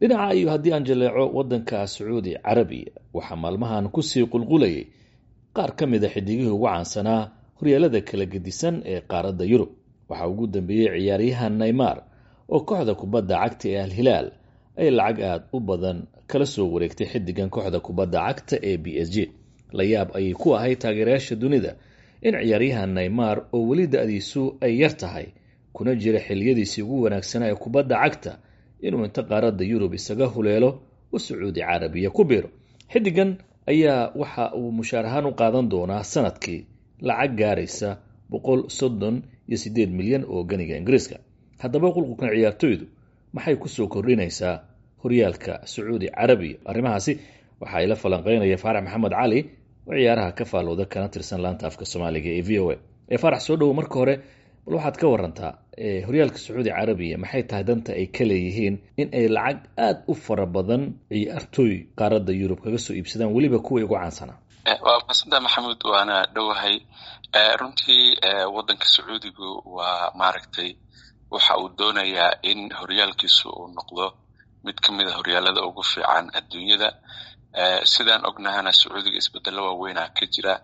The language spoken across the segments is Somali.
dhinaca iyo haddii aan jaleeco waddanka sacuudi carabiya waxaa maalmahan kusii qulqulayay qaar ka mid a xidigihii ugu caansanaa horyaalada kala gedisan ee qaaradda yurub waxaa ugu dambeeyey ciyaaryahan neymar oo kooxda kubadda cagta ee al-hilaal ay lacag aada u badan kala soo wareegtay xidigan kooxda kubadda cagta ee b s g la yaab ayay ku ahayd taageerayaasha dunida in ciyaaryahan neymar oo weli da-diisu ay yar tahay kuna jira xiliyadiisii ugu wanaagsanaa ee kubadda cagta inuu inta qaaradda yurub isaga huleelo oo sacuudi carabiya ku biiro xidigan ayaa waxa uu mushaar ahaan u qaadan doonaa sanadkii lacag gaaraysa boqol soddon iyo siddeed milyan oo ganiga ingiriiska haddaba qulqulkan ciyaartoydu maxay kusoo kordhinaysaa horyaalka sacuudi carabiya arrimahaasi waxaa ila falanqeynaya faarax maxamed cali oo ciyaaraha ka faalooda kana tirsan laanta afka soomaaliga ee v o a ee faarax soo dhowo marka hore bal waxaad ka warantaa horyaalka sacuudi carabiya maxay tahay danta ay ka leeyihiin in ay lacag aada u fara badan ciyaartooy qaaradda yurub kaga soo iibsadaan weliba kuwii ugu caansanaa waa masanta maxamuud waana dhowahay runtii waddanka sacuudigu waa maaragtay waxa uu doonayaa in horyaalkiisu uu noqdo mid ka mid a horyaalada ugu fiican adduunyada sidaan ognahana sacuudiga isbedelo waaweynaa ka jira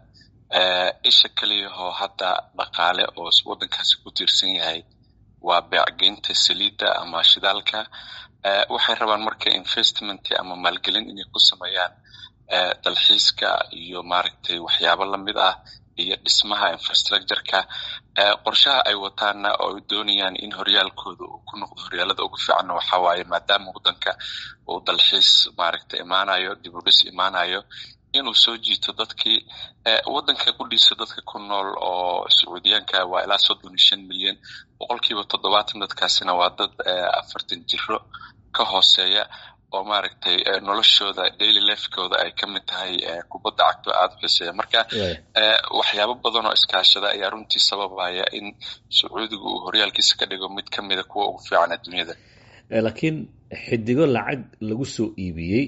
isha keliyahoo hadda dhaqaale oo waddankaasi ku tiirsan yahay waa beecgeynta saliidda ama shidaalka waxay rabaan marka investment ama maalgelin inay ku sameeyaan dalxiiska iyo maaragtay waxyaabo lamid ah iyo dhismaha infrastructureka qorshaha ay wataana oo ay doonayaan in horyaalkooda uu ku noqdo horyaalada ugu fiicanna waxaa waaye maadaama waddanka uu dalxiis maaragtay imaanayo dibudhis imaanayo inuu soo jiito dadkii waddanka qudhiisa dadka ku nool oo sacuudiyaanka waa ilaa soddon iyo shan milyan boqolkiiba toddobaatan dadkaasina waa dad afartan jiro ka hooseeya oo maaragtay noloshooda daily lifekooda ay ka mid tahay kubadda cagto aada u xiseeya marka waxyaabo badan oo iskaashada ayaa runtii sababaya in sacuudiga uu horyaalkiisa ka dhigo mid ka mida kuwa ugu fiican adduunyada laakiin xidigo lacag lagu soo iibiyey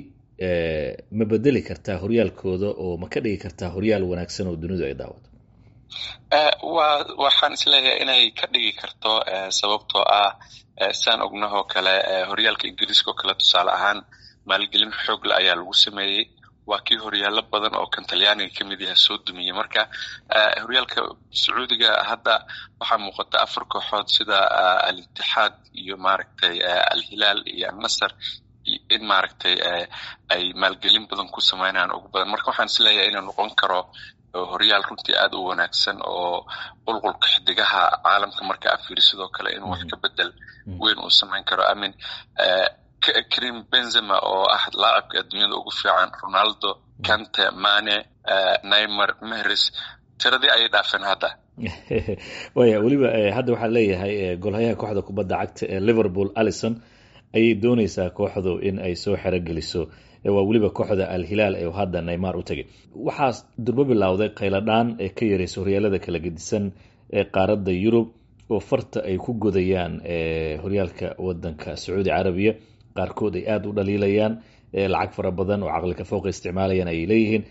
ma bedeli kartaa horyaalkooda oo ma ka dhigi kartaa horyaal wanaagsan oo dunidu ay daawato wa waxaan isleeyahay inay ka dhigi karto sababtoo ah saan ognahoo kale horyaalka ingiriiska oo kale tusaale ahaan maalgelin xoogle ayaa lagu sameeyey waa kii horyaalo badan oo kan talyaaniga ka mid yaha soo dumiyey marka horyaalka sacuudiga hadda waxaa muuqata afar kooxood sida al-itixaad iyo maaragtay al-hilaal iyo al-nasar in maaragtay ay maalgelin badan ku sameynayaan ugu badan marka waxaan isleeyahay inuu noqon karo horyaal runtii aada u wanaagsan oo qulqulka xidigaha caalamka marka afiiri sidoo kale inuu wax ka bedel weyn uu samayn karo amin karim benzema oo ah laacibka adduunyada ugu fiican ronaldo kante mane neymar mehres tiradii ayay dhaafeen hadda waya weliba hadda waxaa leeyahay golhayaha kooxda kubadda cagta ee liverpool allison ayay dooneysaa kooxdu in ay soo xerogeliso waa weliba kooxda al-hilaal ee hadda neymar u tegay waxaa durbo bilowday khayladhaan ee ka yareysa horyaalada kala gedisan ee qaaradda yurub oo farta ay ku godayaan horyaalka wadanka sacuudi carabiya qaarkood ay aada u dhaliilayaan lacag fara badan oo caqlika fooqa isticmaalayaan ay leeyihiin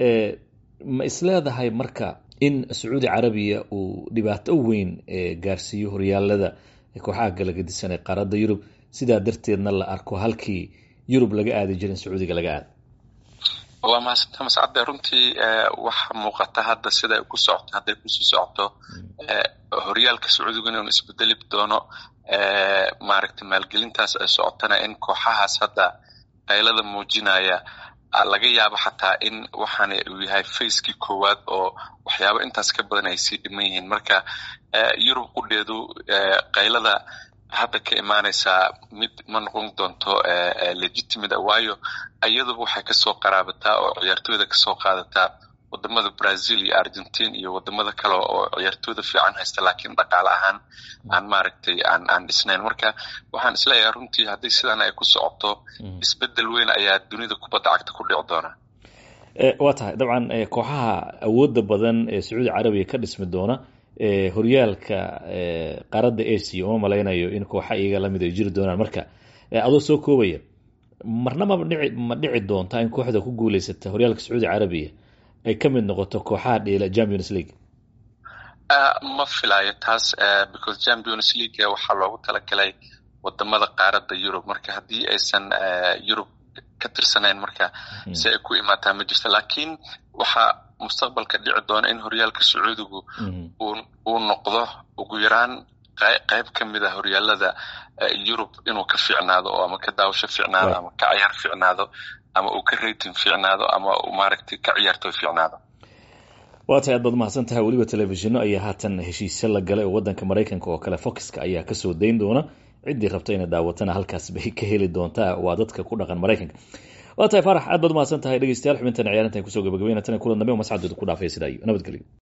ma isleedahay marka in sacuudi carabiya uu dhibaato weyn gaarsiiyo horyaalada kooxaha kala gedisan ee qaaradda yurub sidaa darteedna la arko halkii yurub laga aadi jirin sacuudiga laga aada waa mahadsantaa mascadde runtii waxa muuqata hadda siday ku socoto hadday kusii socoto horyaalka sacuudiga inuu isbedeli doono maaragtay maalgelintaas ay socotana in kooxahaas hadda qaylada muujinaya laga yaabo xataa in waxaana uu yahay facekii koowaad oo waxyaabo intaas ka badan ay sii dhiman yihiin marka yurub qudheedu qaylada hadda ka imaanaysaa mid ma noqon doonto legitimate waayo iyaduba waxay kasoo qaraabataa oo ciyaartooyda kasoo qaadataa wadamada brazil iyo argentine iyo wadamada kale oo ciyaartooyda fiican haysta laakiin dhaqaale ahaan aan maaragtay aan aan dhisnayn marka waxaan isleeyahay runtii haddii sidan ay ku socoto isbedel weyn ayaa dunida kubadda cagta ku dhici doona waa tahay dabcan kooxaha awooda badan ee sacuudi carabiya ka dhismi doona horyaalka qaaradda asia uma malaynayo in kooxa iyaga lamid ay jiri doonaan marka adoo soo koobaya marna ma dhici ma dhici doontaa in kooxda ku guuleysata horyaalka sacuudi carabiya ay ka mid noqoto kooxaha dheela champions league ma filayo taas because champions league waxaa loogu talagalay wadamada qaaradda yurub marka haddii aysan yurub ka tirsanayn marka si ay ku imaataa ma jirto laakiin waxaa mustaqbalka dhici doona in horyaalka sacuudigu uu noqdo ugu yaraan qayb ka mid a horyaalada yurub inuu ka fiicnaado oo ama ka daawasho fiicnaado ama ka ciyaar fiicnaado ama uu ka rating fiicnaado ama uu maaragtay ka ciyaartooy fiicnaado waa tahay aad baad mahadsan tahay weliba telefishinno ayaa haatan heshiisyo la galay oo waddanka maraykanka oo kale foxka ayaa kasoo dayn doona ciddii rabta inay daawatana halkaas bay ka heli doontaa waa dadka ku dhaqan maraykanka waa tahay faarax aad baad umahadsan tahay dhegeystayaal xubintan ciyaarintan kusoo gabagabeynatan kulan dambe mascadooda ku dhaafay sidaa iyo nabadgelyo